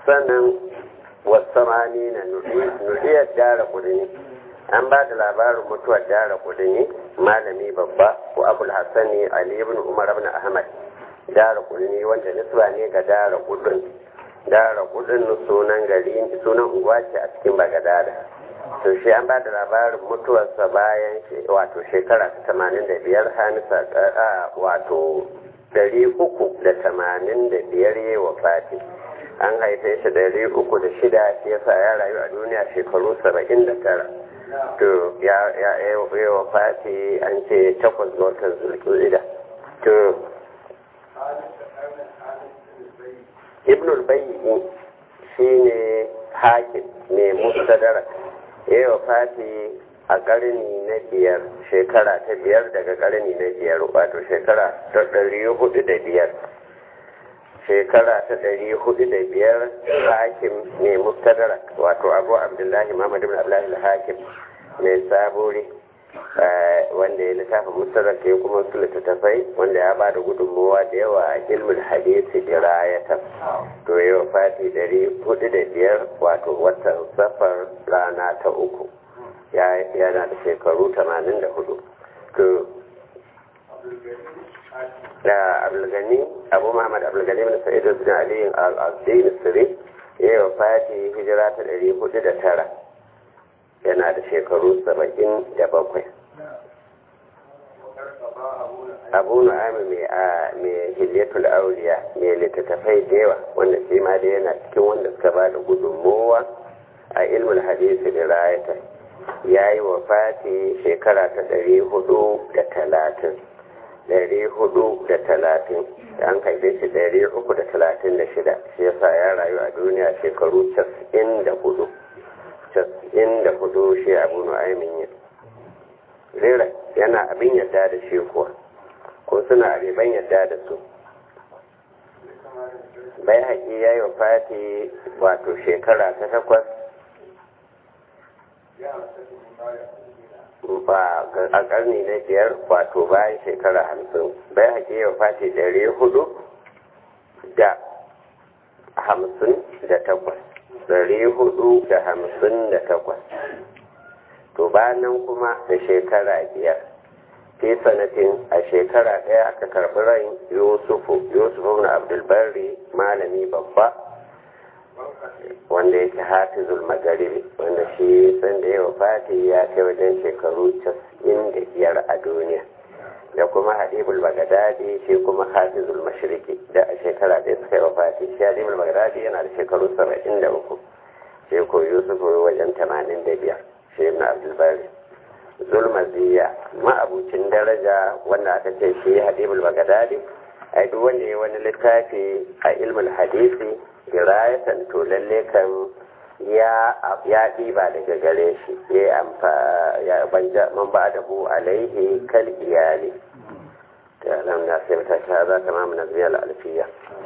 sannan wasamani na nuriyar dara kudini an ba da labarin mutuwar dara kudini malami babba ko abul hassani ali ibn umar ibn ahmad dara kudini wanda nisba ne ga dara kudin dara kudin sunan gari sunan unguwa ce a cikin bagadada to shi an ba da labarin mutuwarsa bayan wato shekara ta tamanin da biyar hamisa wato dari uku da tamanin da biyar yi wa fati an haife shi dari uku da shida shi yasa ya rayu a duniya shekaru saba'in da tara to ya yi wa fati an ce takwas ga watan zulkida to ibn al-bayyi shine hakim ne mustadrak ya yi wa fati a ƙarni na biyar shekara ta biyar daga ƙarni na biyar wato shekara ta ɗari hudu da biyar shekara ta ɗari hudu da biyar hakim ne mustadrak wato abu abdullahi muhammad ibn abdullahi hakim mai saburi wanda ya littafa mustadrak ya kuma su littattafai wanda ya ba da gudunmowa da yawa a ilmin hadisi dirayata to ya fati ɗari hudu da biyar wato watan safar rana ta uku yana da shekaru tamanin da hudu to da abulgani abu muhammad abulgani bin sa'id bin ali al-azdi sirri ya yi fati hijira ta ɗari hudu da tara yana da shekaru saba'in da bakwai abu nu'ami mai hilyatul auliya mai littattafai da yawa wanda shi ma da yana cikin wanda suka ba da gudunmowa a ilmul hadisi da rayata ya yi wa fati shekara ta ɗari hudu da talatin ɗari hudu da talatin an haife shi ɗari uku da talatin da shida shi yasa ya rayu a duniya shekaru casa'in da hudu casa'in da hudu shi abu nu'aimin yin rera yana abin yadda da shi kuwa ko suna abiban yadda da su bai haƙi ya yi wa fati wato shekara ta takwas ba a ƙarni na biyar wato bayan shekara hamsin bai haƙi ya wa fati ɗari hudu da hamsin da takwas ɗari hudu da hamsin da takwas to bayan kuma da shekara biyar fi sanatin a shekara ɗaya aka karɓi ran yusufu yusufu na abdulbari malami babba wanda yake hafizul magaribi wanda shi sanda yawa fati ya kai wajen shekaru casa'in da biyar a duniya da kuma hadibul bagadadi shi kuma hafizul mashiriki da a shekara ɗaya suka yi wa fati shi hadibul bagadadi yana da shekaru saba'in da uku shi ko yusufu wajen tamanin da biyar shi ibn abdulbari zulmaziya ma'abucin daraja wanda aka ce shi hadibul bagadadi ai duk wanda ya wani littafi a ilmul hadisi dirayatan to lalle kan ya ya ɗiba daga gare shi ya amfa ya banja man ba da bu alaihi kal iyali ta alam na sai ta ta za ta mamu naziyar alfiya